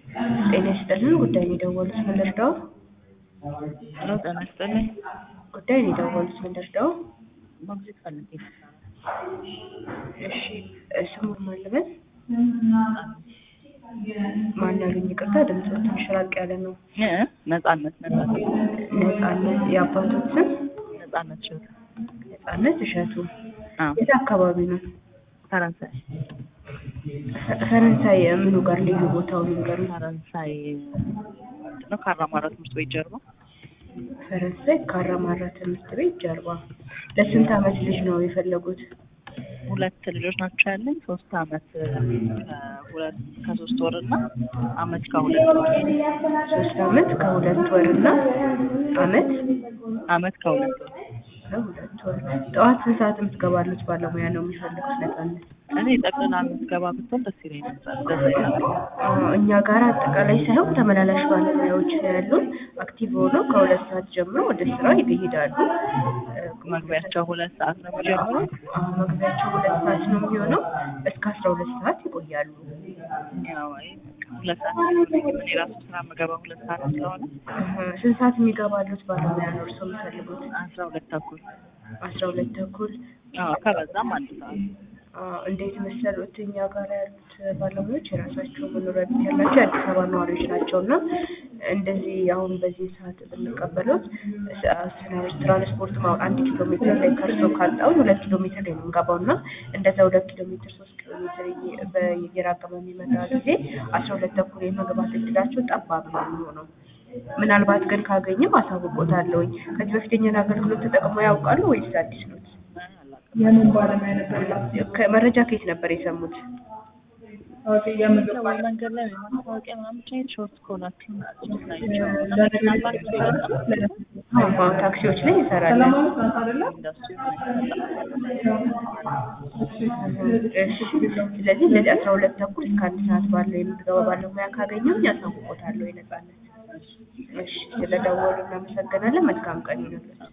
ጤና ይስጥልን ጉዳይን የደወሉት ምን ልርዳዎ? ሄሎ ጤና ይስጥልኝ። ጉዳይን የደወሉት ምን ልርዳዎ? ሞግዚት ፈልጌ ነበር። እሺ ስሙን ማን ልበል? ማን ያሉኝ? ይቅርታ ድምፅዎ ትንሽ ራቅ ያለ ነው። እ ነጻነት ነጻነት ነጻነት የአባቶት ስም? ነጻነት ሽቱ ነጻነት እሸቱ አዎ የት አካባቢ ነው? ፈረንሳይ ፈ- ፈረንሳይ ምኑ ጋር ልዩ ቦታው ንገሩኝ? ፈረንሳይ ነው ካራማራ ትምህርት ቤት ጀርባ ፈረንሳይ ካራማራ ትምህርት ቤት ጀርባ። ለስንት ዓመት ልጅ ነው የፈለጉት? ሁለት ልጆች ናቸው ያለኝ ሶስት አመት ከሁለት ከሶስት ወር እና አመት ከሁለት ወር ሶስት ዓመት ከሁለት ወር እና ዓመት አመት ከሁለት ወር ከሁለት ወር። ጠዋት ስንት ሰዓት የምትገባሉት ባለሙያ ነው የሚፈልጉት ነጻነት? እኔ ጠቅላላ የምትገባ ብትሆን ደስ ይለኝ ነበር ደስ ይላል አዎ፣ እኛ ጋር አጠቃላይ ሳይሆን ተመላላሽ ባለሙያዎች ነው ያሉን። አክቲቭ ሆነው ከሁለት ሰዓት ጀምሮ ወደ ስራ ይሄዳሉ። እ፣ መግቢያቸው ሁለት ሰዓት ነው የሚጀምሩት አዎ፣ መግቢያቸው ሁለት ሰዓት ነው የሚሆነው። እስከ አስራ ሁለት ሰዓት ይቆያሉ። ያው አይ በቃ ሁለት ሰዓት ነው እኔ ራሱ ስራ የምገባው ሁለት ሰዓት ስለሆነ እህ፣ ስንት ሰዓት የሚገባሉት ባለሙያ ነው እርስዎ የሚፈልጉት? አስራ ሁለት ተኩል አስራ ሁለት ተኩል አዎ ከበዛም አንድ ሰዓት አዎ፣ እንዴት መሰሉት እኛ ጋር ያሉት ባለሙያዎች የራሳቸው መኖሪያ ቤት ያላቸው የአዲስ አበባ ነዋሪዎች ናቸው እና እንደዚህ አሁን በዚህ ሰዓት ብንቀበሉት ትራንስፖርት ማ አንድ ኪሎ ሜትር ላይ ከእርሶ ካጣውን ሁለት ኪሎ ሜትር ላይ ነው የምንገባው እና እንደዛ ሁለት ኪሎ ሜትር ሶስት ኪሎ ሜትር እየ- በየራቀ በሚመጣ ጊዜ አስራ ሁለት ተኩል የመግባት እድላቸው ጠባብ ነው የሚሆነው። ምናልባት ግን ካገኘም አሳውቆታለሁኝ። ከዚህ በፊት የኛን አገልግሎት ተጠቅመው ያውቃሉ ወይስ አዲስ ነው? የምን ባለሙያ ነበር ላቸው? ከመረጃ ከየት ነበር የሰሙት? ኦኬ፣ የምግብ ወይ ባለሙያ መንገድ ላይ ወይ ማስታወቂያ ምናምን ብቻ ሾርት ከሆናችሁ ጽሁፍ ናቸው ምናልባት አዎ፣ ታክሲዎች ላይ ይሰራል። ሰላማዊት ናት አይደለ? ኢንዱስትሪ እሺ፣ ስለዚህ እንደዚህ አስራ ሁለት ተኩል እስከ አንድ ሰዓት ባለው የምትገባ ባለሙያ ካገኘሁኝ ያሳውቆታለሁ። የነጻነት እሺ፣ ስለደወሉ እናመሰግናለን። መልካም ቀን ይሁንልዎት።